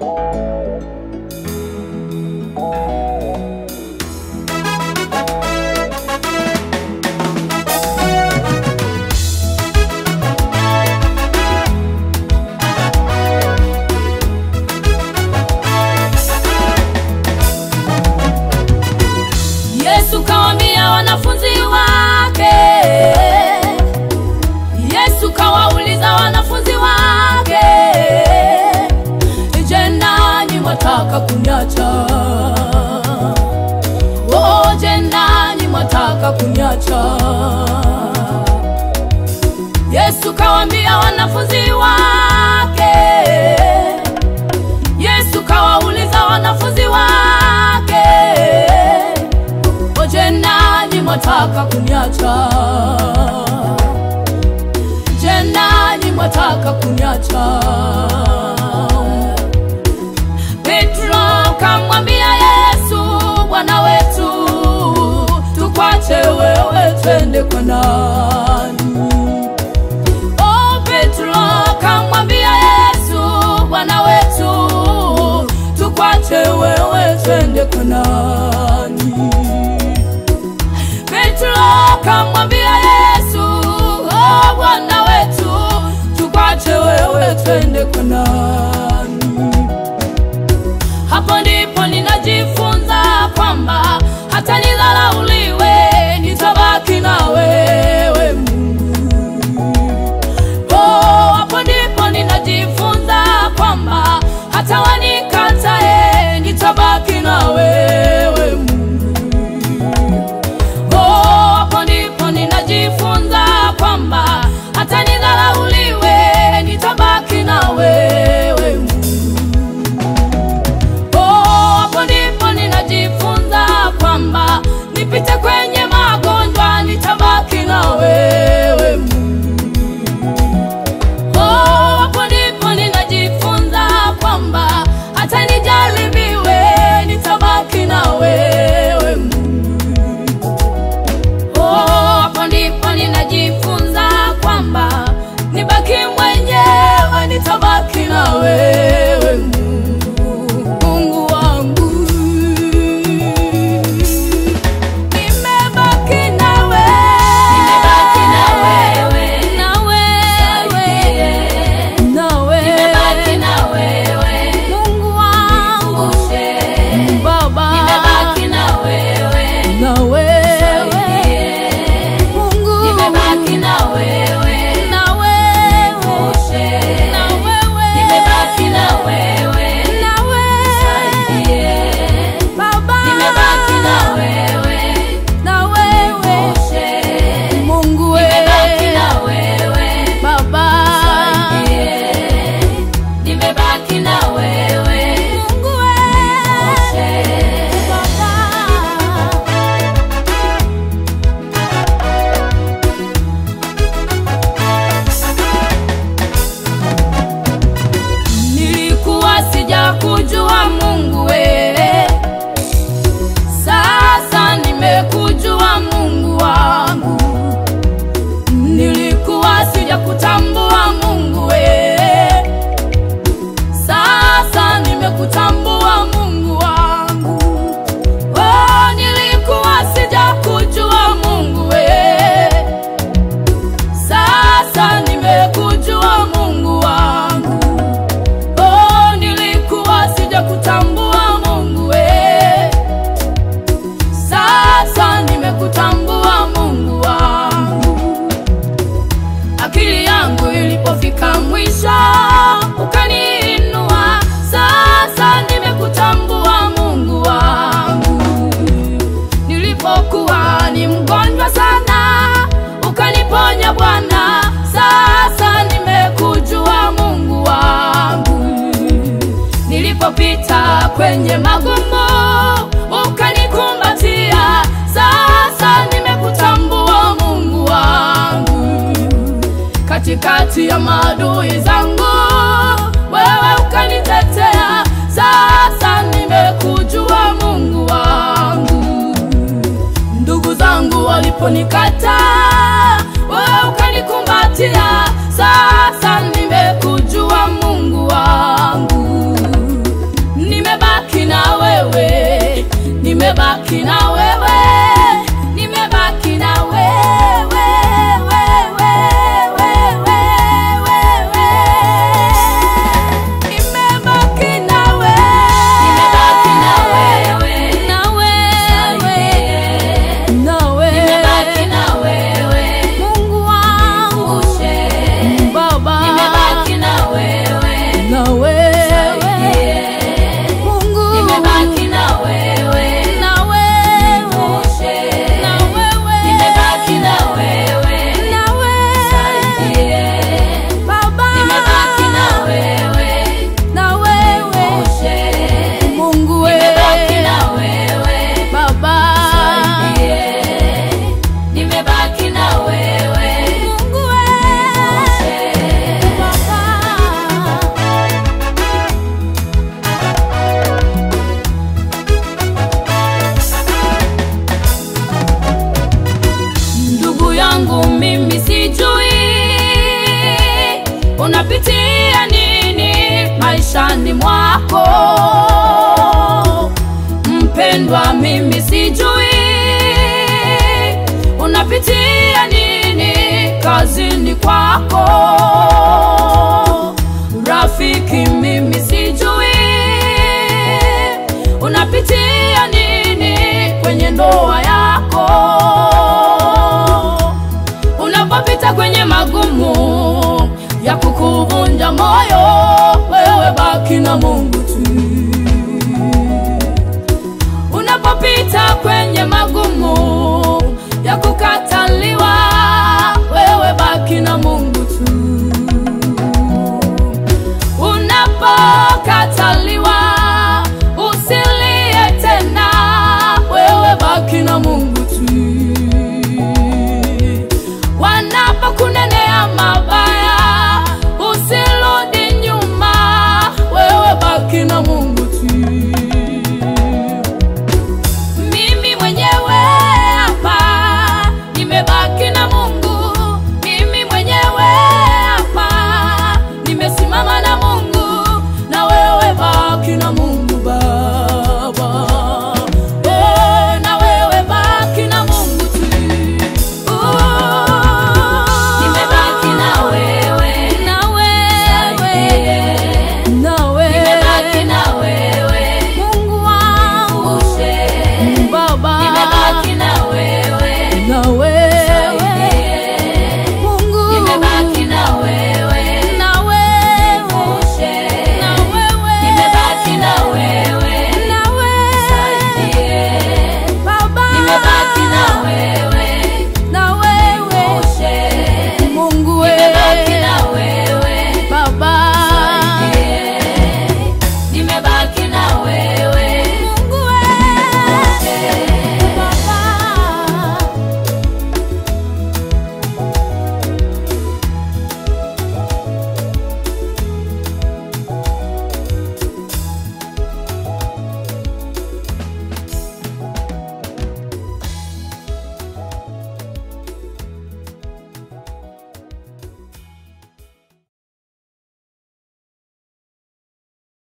Yesu kawaambia wanafunzi wake, Yesu kawauliza wanafunzi wake, je, nanyi mwataka kuniacha? Oh, je, nanyi mwataka kuniacha? Yesu kawaambia wanafunzi wake, Yesu kawauliza wanafunzi wake Oje nanyi mwataka kuniacha? Je, nanyi mwataka kuniacha? Petro kamwambia Yesu, Bwana wetu, tukwache wewe twende kwa nani? Oh, Petro kamwambia Yesu, Bwana wetu, tukwache wewe twende kwa nani? Petro kamwambia Yesu, oh, Bwana wetu, tukwache wewe twende kwa nani? Hapo ndipo ninajifunza kwamba hata nidharauliwe, nitabaki na wewe Mungu. Oh, hapo ndipo ninajifunza kwamba hata wanikatae, nitabaki na wewe Mungu. Oh, hapo ndipo ninajifunza kwamba hata nidharauliwe, nitabaki na wewe Mungu. Oh, hapo ndipo ninajifunza kwamba nipite kwenye magonjwa, nitabaki na wewe Mungu. Oh, hapo ndipo ninajifunza kwamba hata nijaribiwe, nitabaki na wewe Mungu. Oh, hapo ndipo ninajifunza kwamba nibaki mwenyewe, nitabaki na wewe Mungu, Mungu wangu. Nimebaki na wewe, Nimebaki na wewe. na wewe, na wewe, Nimebaki na wewe. Mungu wangu, Ushe. Baba, Nimebaki na wewe. na wewe, Mungu, Nimebaki na wewe. na wewe, Ushe. na wewe, Nimebaki na wewe. na wewe, Yeah. Baba, Nimebaki na wewe. na wewe, Ushe. Mungu we, Nimebaki na wewe. Baba, Yeah. Nimebaki na wewe. Mungu we, Ushe. Baba. Nilikuwa sijakujua Mungu we, sasa nimekujua Mungu wangu. Nilikuwa sijakutambua Mungu we, sasa nimekutambua Mungu wangu. Oh, nilikuwa sijakujua Mungu we, sasa nimekujua Mungu wangu. Oh, nilikuwa sijakutambua Mungu we, sasa nimekutambua Mungu wangu. Akili yangu ilipofika mwisho ukaniinua, sasa nimekutambua Mungu wangu. Nilipokuwa ni mgonjwa sana ukaniponya Bwana, sasa nimekujua Mungu wangu. Nilipopita kwenye magumu ukanikumbatia, sasa nimekutambua Mungu wangu. Katikati ya maadui zangu wewe ukanitetea, sasa nimekujua Mungu wangu. Ndugu zangu waliponikata